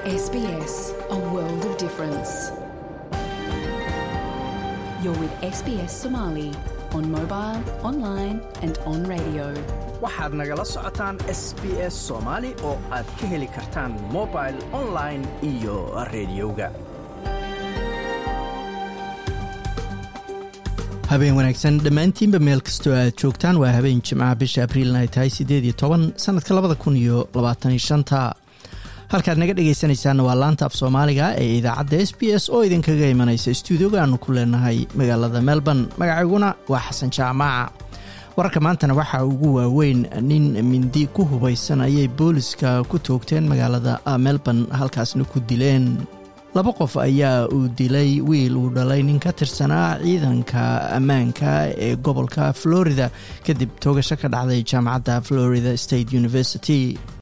SBS, a world of difference. You're with SBS Somali on mobile, online, and on radio. waxaad nagala socotaan s b s soomaali oo aad ka heli kartaan mobil online iyo rediyoga habeen wanaagsan dhammaantiinba meel kastoo aad joogtaan waa habeen jimcaha bisha abriilna ay tahay siddeed iyo toban sannadka labada kun iyo labaataniyo shanta halkaad naga dhegaysanaysaanna waa laanta af soomaaliga ee idaacadda s b s oo idinkaga imanaysa stuudioga aanu ku leenahay magaalada melbourne magacayguna waa xasan jaamaaca wararka maantana waxaa ugu waaweyn nin mindi ku hubaysan ayay booliska ku toogteen magaalada melbourne halkaasna ku dileen laba qof ayaa uu dilay wiil uu dhalay nin ka tirsanaa ciidanka ammaanka ee gobolka florida kadib toogasho ka dhacday jaamacadda florida state university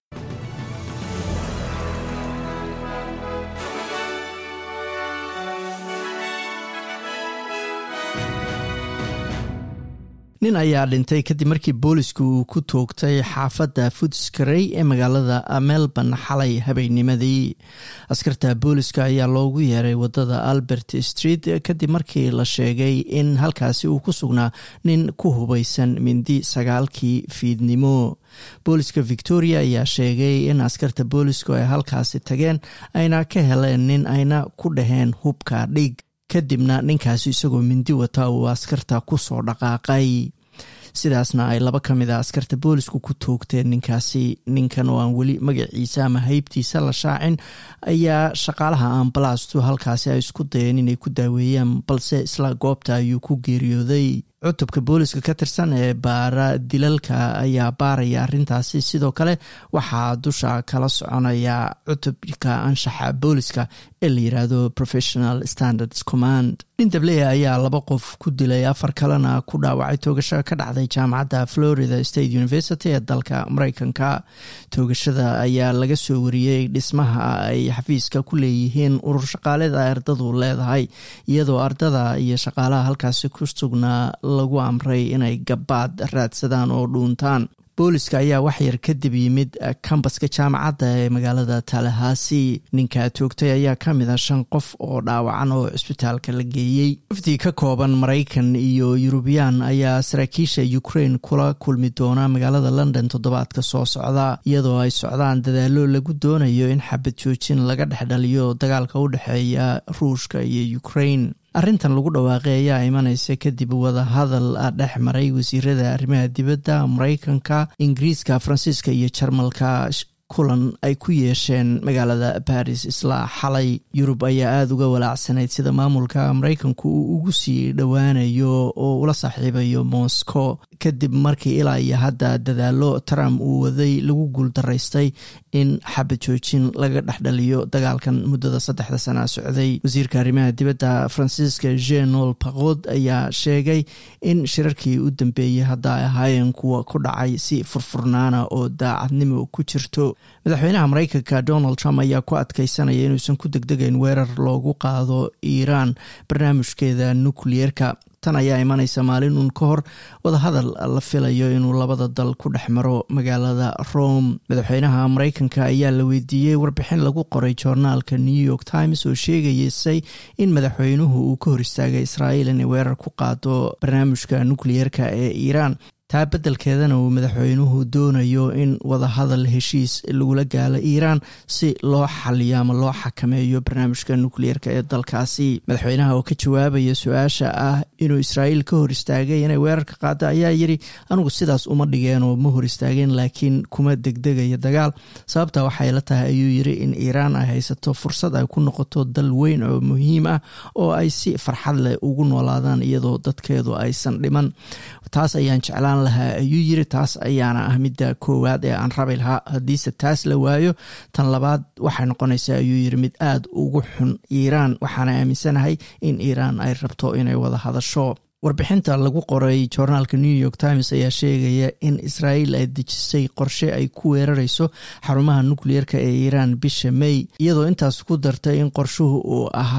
nin ayaa dhintay kadib markii boolisku uu ku toogtay xaafadda foodskarey ee magaalada melbourne xalay habeennimadii askarta booliska ayaa loogu yeeray wadada albert street kadib markii la sheegay in halkaasi uu ku sugnaa nin ku hubaysan mindi sagaalkii fiidnimo booliska victoria ayaa sheegay in askarta boolisku ay halkaasi tageen ayna ka heleen nin ayna ku dhaheen hubka dhig kadibna ninkaasi isagoo mindi wata uu askarta ku soo dhaqaaqay sidaasna ay laba ka mid a askarta boolisku ku toogteen ninkaasi ninkan oo aan weli magaciisa ama haybtiisa la shaacin ayaa shaqaalaha ambalastu halkaasi ay isku dayeen inay ku daaweeyaan balse isla goobta ayuu ku geeriyooday cutubka booliska ka tirsan ee baara dilalka ayaa baaraya arrintaasi sidoo kale waxaa dusha kala soconaya cutubka anshaxa booliska ee la yiraahdo professional standards command nin dableya ayaa laba qof ku dilay afar kalena ku dhaawacay toogasho ka dhacday jaamacadda florida state university ee dalka mareykanka toogashada ayaa laga soo wariyey dhismaha ay xafiiska ku leeyihiin urur shaqaaleda ardadu leedahay iyadoo ardada iyo shaqaalaha halkaasi ku sugnaa lagu amray inay gabaad raadsadaan oo dhuuntaan booliska ayaa waxyar kadib yimid kambaska jaamacadda ee magaalada talahaasi ninka toogtay ayaa ka mid a shan qof oo dhaawacan oo cisbitaalka la geeyey wafdi ka kooban maraykan iyo yurubiyaan ayaa saraakiisha ukraine kula kulmi doona magaalada london toddobaadka soo socda iyadoo ay socdaan dadaalo lagu doonayo in xabad joojin laga dhexdhaliyo dagaalka u dhexeeya ruushka iyo ukraine arrintan lagu dhawaaqay ayaa imanaysa kadib wadahadal dhex maray wasiirada arrimaha dibadda maraykanka ingiriiska faransiiska iyo jarmalka kulan ay ku yeesheen magaalada baris isla xalay yurub ayaa aada uga walaacsanayd sida maamulka maraykanku uu ugu sii dhowaanayo oo ula saaxiibayo moscow kadib markii ilaa iyo hadda dadaalo trump uu waday lagu guuldaraystay in xabad joojin laga dhexdhaliyo dagaalkan muddada saddexda sana socday wasiirka arrimaha dibadda faransiiska genol paqod ayaa sheegay in shirarkii u dambeeyey hadda ay ahaayeen kuwa ku dhacay si furfurnaana oo daacadnimo ku jirto madaxweynaha maraykanka donald trump ayaa ku adkeysanaya inuusan ku degdegayn weerar loogu qaado iiraan barnaamijkeeda nukliyeerka tan ayaa imanaysa maalin uun ka hor wadahadal la filayo inuu labada dal ku dhex maro magaalada rome madaxweynaha maraykanka ayaa la weydiiyey warbixin lagu qoray joornaalka new york times oo sheegaysay in madaxweynuhu uu ka hor istaagay israa'iil inay weerar ku qaado barnaamijka nukliyeerka ee iiraan taa beddelkeedana uu madaxweynuhu doonayo in wadahadal heshiis lagula gaalo iiraan si loo xaliyo ama loo xakameeyo barnaamijka nukliyeerka ee dalkaasi madaxweynaha oo ka jawaabaya su-aasha ah inuu israa'iil ka hor istaagay inay weerarka qaado ayaa yidhi anugu sidaas uma dhigeen oo ma hor istaageen laakiin kuma degdegaya dagaal sababta waxay la tahay ayuu yidhi in iiraan ay haysato fursad ay ku noqoto dal weyn oo muhiim ah oo ay si farxad leh ugu noolaadaan iyadoo dadkeedu aysan dhiman taas ayaan jeclaan lahaa ayuu yiri taas ayaana ah midda koowaad ee aan rabi lahaa haddiise taas la waayo tan labaad waxay noqonaysaa ayuu yiri mid aada ugu xun iiraan waxaana aaminsanahay in iiraan ay rabto inay wada hadasho warbixinta lagu qoray joornaalka new york times ayaa sheegaya in israa'iil ay dejisay qorshe ay ku weerareyso xarumaha nukliyeerka ee iiraan bisha may iyadoo intaas ku dartay in qorshuhu uu ahaa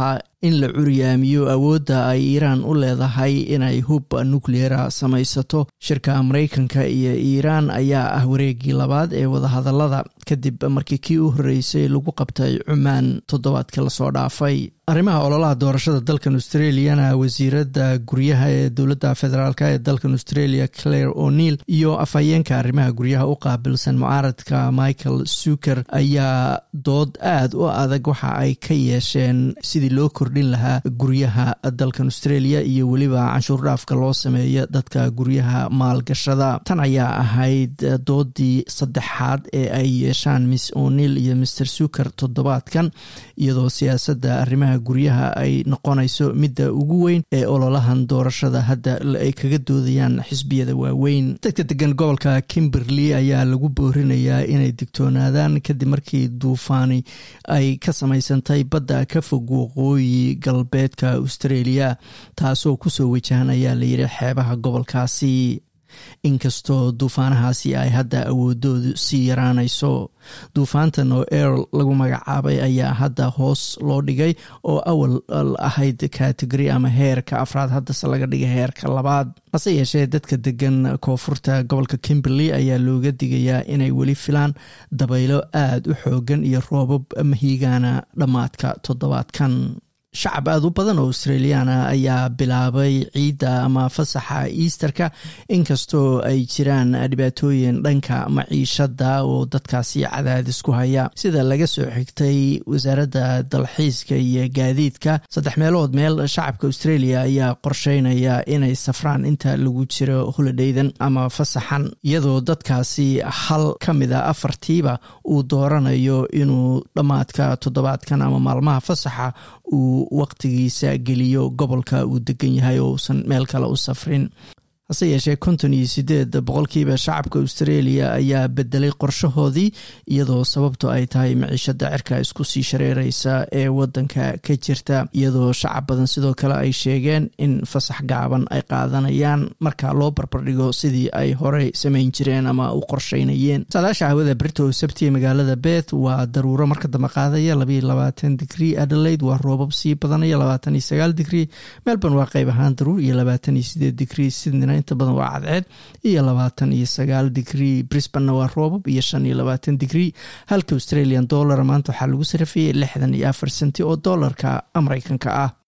in la curyaamiyo awoodda ay iiraan u leedahay inay hub nucleera samaysato shirka maraykanka iyo iiraan ayaa ah wareegii labaad ee wadahadalada kadib markii kii u horreysay lagu qabtay cumaan toddobaadkii lasoo dhaafay arrimaha ololaha doorashada dalkan australiana wasiiradda guryaha ee dowladda federaalk ee dalkan australia claire o'neil iyo afhayeenka arrimaha guryaha u qaabilsan mucaaradka michael suker ayaa dood aad u adag waxa ay ka yeesheen sidii loo kordhin lahaa guryaha dalkan australia iyo weliba canshuur dhaafka loo sameeyo dadka guryaha maalgashada tan ayaa ahayd doodii saddexaad ee ay yeeshaan miss o'neil iyo mr suker toddobaadkan iyadoo siyaasadda arrimaha guryaha ay noqonayso midda ugu weyn ee ololahan doorashada hadda ay kaga doodayaan xisbiyada waaweyn dadka degan gobolka kimberley ayaa lagu boorinayaa inay digtoonaadaan kadib markii duufaani ay ka samaysantay badda ka fog waqooyi galbeedka australia taasoo kusoo wajahan ayaa layidhi xeebaha gobolkaasi inkastoo duufaanahaasi ay hadda awoodoodu sii yaraanayso duufaantan oo earl lagu magacaabay ayaa hadda hoos loo dhigay oo awal ahayd kategori ama heerka afraad haddase laga dhigay heerka labaad hase yeeshee dadka degan koonfurta gobolka kimberley ayaa looga digayaa inay weli filaan dabaylo aada u xoogan iyo roobab mahiigaana dhammaadka toddobaadkan shacab aada u badan oo australiana ayaa bilaabay ciidda ama fasaxa easterka inkastoo ay jiraan dhibaatooyin dhanka maciishada oo dadkaasi cadaadis ku haya sida laga soo xigtay wasaaradda dalxiiska iyo gaadiidka saddex meelood meel shacabka australia ayaa qorsheynaya inay safraan inta lagu jiro holidaydan ama fasaxan iyadoo dadkaasi hal ka mid a afartiiba uu dooranayo inuu dhammaadka toddobaadkan ama maalmaha fasaxa uu waqtigiisa geliyo gobolka uu degan yahay oo uusan meel kale u safrin hase yeeshee konton iyo sideed boqolkiiba shacabka australia ayaa bedelay qorshahoodii iyadoo sababto ay tahay maciishada cirka isku sii shareereysa ee wadanka ka jirta iyadoo shacab badan sidoo kale ay sheegeen in fasax gaaban ay qaadanayaan marka loo barbardhigo sidii ay horey samayn jireen ama u qorsheynayeen saadaasha hawada brito sabti magaalada beth waa daruuro marka dambe qaadaya labaiyo labaatan digrii adelaide waa roobab sii badanaya labaatan iyo sagaal digrii melbourne waa qeyb ahaan daruur iyo labaatan iyo sideed digrii sydneyna inta badan waa cadceed iyo labaatan iyo sagaal digrii brisbanna waa roobab iyo shan iyo labaatan digrii halka australian dollar maanta waxaa lagu sarafiyey lixdan iyo afar senti oo doolarka mareykanka ah